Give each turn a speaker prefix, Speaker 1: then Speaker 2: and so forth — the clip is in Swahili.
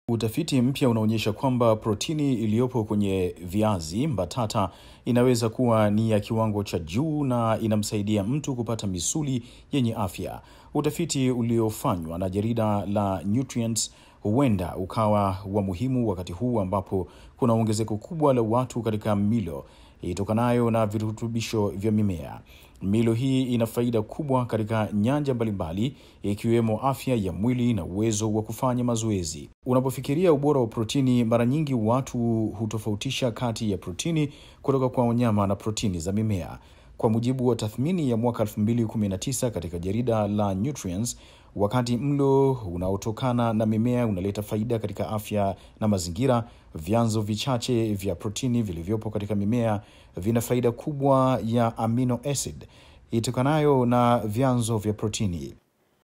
Speaker 1: Utafiti mpya unaonyesha kwamba protini iliyopo kwenye viazi mbatata inaweza kuwa ni ya kiwango cha juu na inamsaidia mtu kupata misuli yenye afya. Utafiti uliofanywa na jarida la Nutrients huenda ukawa wa muhimu wakati huu ambapo kuna ongezeko kubwa la watu katika milo itokanayo na virutubisho vya mimea. Milo hii ina faida kubwa katika nyanja mbalimbali ikiwemo afya ya mwili na uwezo wa kufanya mazoezi. Unapofikiria ubora wa protini, mara nyingi watu hutofautisha kati ya protini kutoka kwa wanyama na protini za mimea. Kwa mujibu wa tathmini ya mwaka 2019 katika jarida la Nutrients, wakati mlo unaotokana na mimea unaleta faida katika afya na mazingira, vyanzo vichache vya protini vilivyopo katika mimea vina faida kubwa ya amino acid itokanayo na vyanzo vya protini.